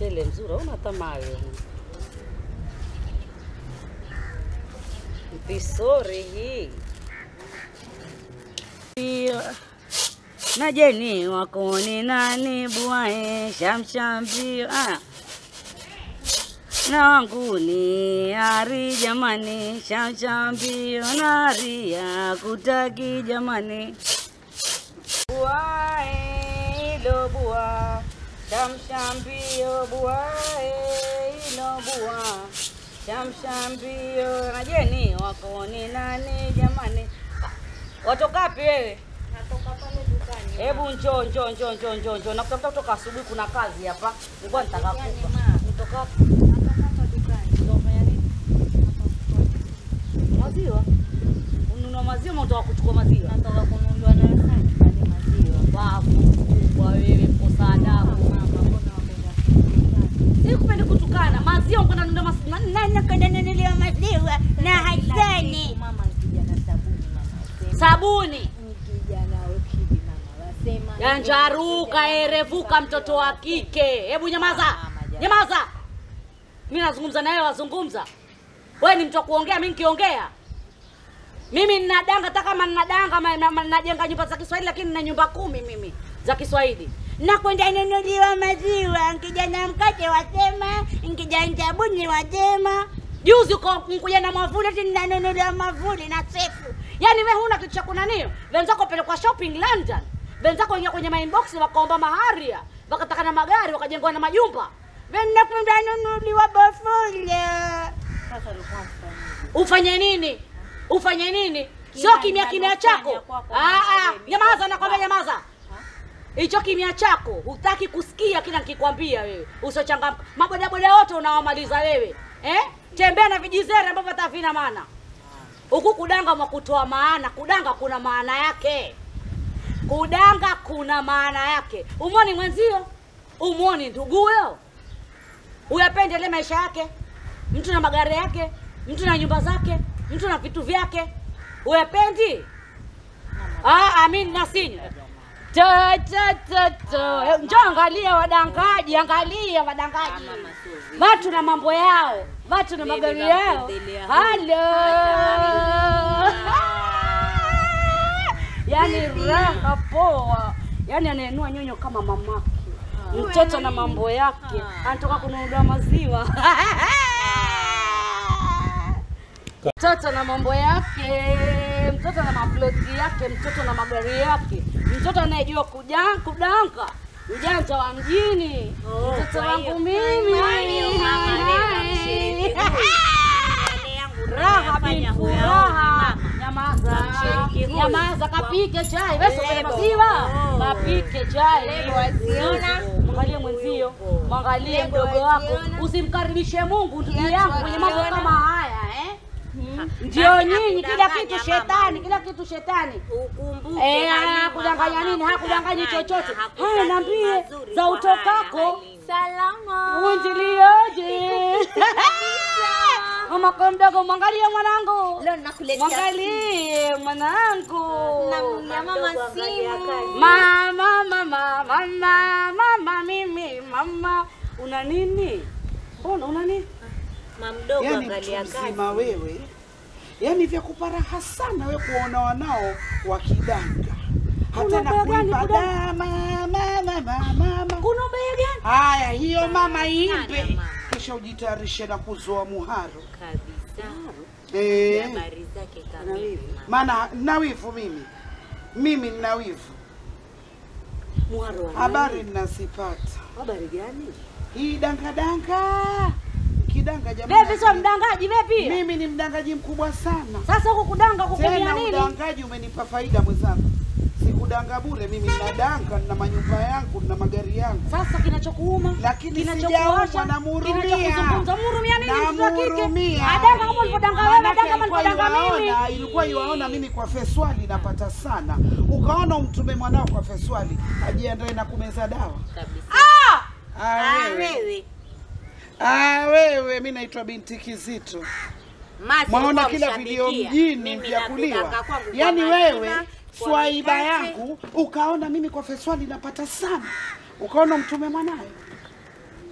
mchele mzuri, una tamayo mpisori hii najeni wakoni nani buae shamshambio ah. na wangu ni ari jamani shamshambio na ari ya kutaki jamani buae ilo bua shamshambio buae ilo bua shamshambio najeni wakoni nani jamani watokapi wewe Natoka pale dukani. Hebu njoo njoo njoo njoo njoo njoo. Nakutafuta kutoka asubuhi kuna kazi hapa. Nilikuwa nitaka Yaani kufa. ma. Nitoka Natoka hapa dukani. ndio fanya nini? Maziwa. Ununua maziwa ama unataka kuchukua maziwa? Natoka kununuliwa na Hasani pale maziwa. Babu kubwa wewe kosa adabu. Mama, mbona wapenda kutukana? Sikupendi kutukana. Maziwa unakwenda kununua maziwa. Nani nakwenda nunuliwa maziwa na Kila Hasani? siku Mama nikija na sabuni mama wasema. Sabuni. Nikija na ukidi mama wasema. Yanjaruka erevuka mtoto wa kike. Hebu nyamaza. Mama, jamani. Nyamaza. Mimi nazungumza na wewe wazungumza. Wewe ni mtu wa kuongea, mimi nikiongea. Mimi ninadanga hata kama ninadanga ma- ma- ma- najenga nyumba za Kiswahili lakini nina nyumba kumi mimi za Kiswahili. Nakwenda nunuliwa maziwa, nkija na mkate wasema, nkija na sabuni wasema. Juzi uko mkuja na mwavuli ati ninanunuliwa mwavuli na sefu. Yaani wewe huna kitu cha kunanio. Wenzako pelekwa shopping London. Wenzako ingia kwenye mainbox wakaomba maharia, wakataka na magari, wakajengwa na majumba. Wewe nakwenda nunuliwa bafule. Sasa ulikuwa mfanyaje? Ufanye nini? Ufanye nini? Sio Kila kimya kimya ninalofanya chako. kwako Ah ah, wewe, nyamaza mimi nakwambia kwa- nyamaza. Hicho kimya chako hutaki kusikia kila nikikwambia wewe. Usochangamka. Mabodaboda wote unawamaliza wewe. Eh? Tembea na vijizere ambavyo hata havina maana. Huku kudanga mwa kutoa maana, kudanga kuna maana yake. Kudanga kuna maana yake. Umwoni mwenzio? Umwoni nduguyo? Uyapende ile maisha yake? Mtu na magari yake, mtu na nyumba zake, mtu na vitu vyake. Uyapendi? Ah, amin nasinywa. Ta ta ta ta. Eh, Njoo angalia wadangaji, angalia wadangaji. Mama sio vile. Watu na mambo yao, watu na Mimi magari yao. napendelea huyu. Halo. Yaani Bibi. raha poa. Yaani anaenua nyonyo kama mamake. Mtoto na mambo yake. Ah. Anatoka kununuliwa maziwa. Mtoto na mambo yake, mtoto na maploti yake, mtoto na magari yake, mtoto anayejua kuja kudanga, ujanja wa mjini. Oh, mtoto kwa hiyo- wangu mimi. kwa hiyo mama leo namshiriki huyu. Yale yangu Raha bin nayafanya huyaoni furaha. mama. Nyamaza, Namshiriki huyu. nyamaza, kapike chai. Wewe sio Lebo. maziwa, Oh. kapike chai. Lebo waziona? Mwangalie mwenzio, Yupo. mwangalie Lebo mdogo wako, waziona? usimkaribishe Mungu ndugu Kiatu yangu kwenye mambo waziona? kama haya eh. Ha, Ndio basi nyinyi, kila hakudanganya kitu mama shetani, huyu. kila kitu shetani. Ukumbuke Eh, Halima, kudanganya mama nini? Hakudanganyi hakudanganya, chochote. hakutaki Haya, niambie mazuri za kwa utokako. haya, Halima. Salama. Uinjiliaje? Mama kwa mdogo, mwangalie mwanangu, Leo nakuletea mwangalie mwanangu. Namnunulia mama simu. Mama, mama, mama, mama, mimi mama, una nini? Mbona una nini? Mama mdogo yani angalia mtu kazi. mzima wewe, yani vya kuparaha sana we kuona wanao wakidanga hata na Kuna ubaya gani kuimba kudanga? dama mama mama mama. Kuna ubaya gani? Haya, hiyo mama imbe, Sana, mama. kisha ujitayarishe na kuzoa muharo Kabisa. eh, Habari zake kamili. mama. maana nina wivu mimi, mimi nina wivu, Mwaro wa habari nini? ninazipata. Habari gani? Hii dangadanga kidanga jamani, Bepi sio mdangaji, bepi. mimi ni mdangaji mkubwa sana. Sasa huku kudanga kukumia Tena nini? udangaji umenipa faida mwenzangu, sikudanga bure. Mimi ninadanga, nina manyumba yangu, nina magari yangu, Sasa kinachokuuma, lakini kinachokuwasha, sijaumwa, namhurumia. kinachokuzungumza, mhurumia nini mtoto wa kike? Namhurumia. Adanga kama ulivyodanga wewe, Maanake adanga kama alikuwa ulivyodanga mimi. yuwaona- ilikuwa iwaona mimi kwa feswali napata sana, ukaona umtume mwanao kwa feswali ajiandae na kumeza dawa. Kabisa. Ah! Ah, Ah, wewe. wewe. Ah, wewe, mi naitwa binti Kizito. Masi Mwaona ulikuwa kila mshabikia. video mjini Mimi vya nakudanga kuliwa, kwangu kwa yaani majina, wewe kwa swaiba mikate. yangu ukaona mimi kwa feswali napata sana, ukaona mtume mwanayo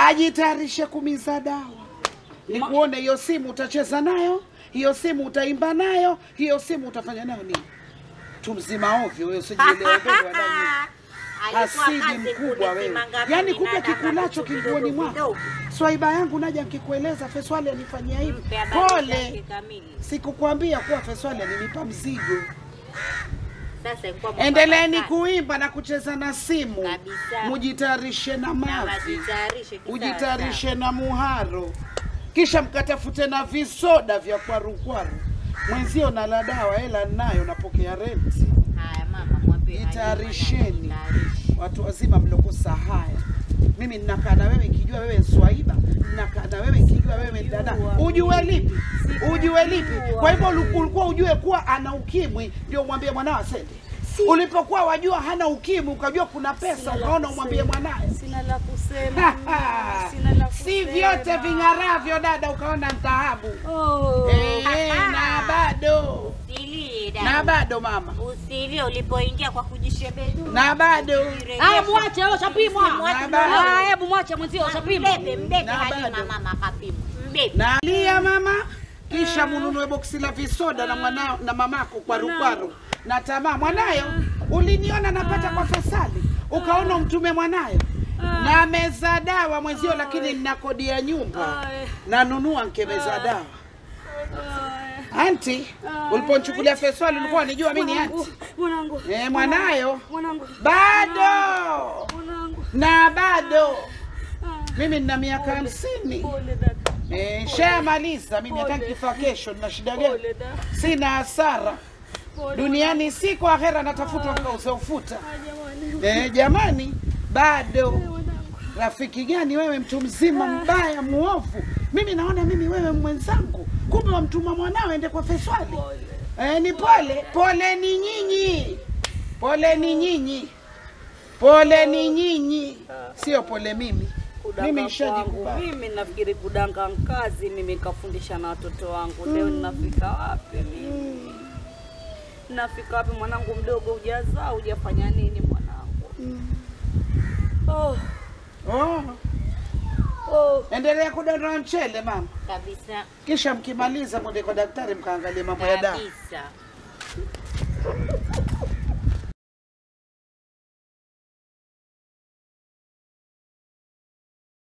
ajitayarishe kumiza dawa, nikuone hiyo simu utacheza nayo, hiyo simu utaimba nayo, hiyo simu utafanya nayo nini? Tu mzima ovyo wewe, usijielewe wewe wala Alikuwa hasidi kazi mkubwa wewe, kunisimanga yaani mimi kumbe na dada kikulacho vitu kinguoni vidogo mwako. vidogo. Swaiba yangu naja nkikueleza Feswali anifanyia hivi, Mpe habari zake pole. kamili. Sikukwambia kuwa Feswali alinipa mzigo. Sasa ilikuwa Endeleeni mwafaka sana. kuimba na kucheza na simu, Kabisa. mujitayarishe na Na mavi, wajitayarishe kisawa ujitayarishe na muharo, kisha mkatafute na visoda vya kwarukwaru. Mwenzio na la dawa, hela ninayo, napokea renti. sawa. Haya mama, mwambie Halima Jitayarisheni. naye ajitayarishe. Watu wazima mlokosa haya. Mimi ninakaa na wewe nikijua wewe ni Swaiba, ninakaa na wewe nikijua wewe ni dada. Ujue lipi? Ujue lipi? Kwa hivyo ulu- ulikuwa ujue kuwa ana ukimwi, ndio umwambie mwanao asende. Ulipokuwa wajua hana ukimwi, ukajua kuna pesa, ukaona umwambie mwanae. Sina la kusema. Sina la kusema. si vyote ving'aravyo dada, ukaona dhahabu. Oh. Eh, na bado Usilie na dada. bado mama, Usilie ulipoingia kwa kujishebedua. na bado Haya, mwache wewe, ushapimwa. Mwache bado. Ah, Hebu mwache mwenzio, ushapimwa. Mbebe, mbebe Na Halima bado. mama kapima. Mbebe. nalia mama, kisha mununue boksi la visoda na mwanao na mamako kwarukwaru na tamaa. Mwanayo uliniona napata kwa Fesali, ukaona mtume mwanayo na meza dawa mwenzio, lakini nina kodi ya nyumba nanunua nkemeza dawa. Anti, uliponichukulia Fesali ulikuwa unijua mimi ni anti Mwanangu. eh, mwanayo Mwanangu. bado Mwanangu. na bado mimi nina miaka hamsini Pole dada. Eh, shamaliza mimi hata nikifa kesho nina shida gani? Pole dada. Sina hasara Pole. duniani, siko akhera, natafutwa kauza ufuta. Jamani. Eh, jamani, bado Mwanangu. rafiki gani wewe, mtu mzima mbaya muovu. Mimi naona mimi wewe mwenzangu, kumbe wamtuma mwanao ende kwa Feswali. Eh, ni pole pole, ni nyinyi, pole ni nyinyi, pole ni nyinyi, sio pole mimi. Kudanga Mimi kwangu. nishajikubali. Mimi nafikiri kudanga kazi mimi kafundisha na watoto wangu. Leo ninafika wapi mimi? Nafika wapi mwanangu mdogo hujazaa hujafanya nini mwanangu? Oh, Oh, oh. endelea kudondoa mchele mama. Kabisa. kisha mkimaliza mwende kwa daktari mkaangalie mambo ya dawa. Kabisa.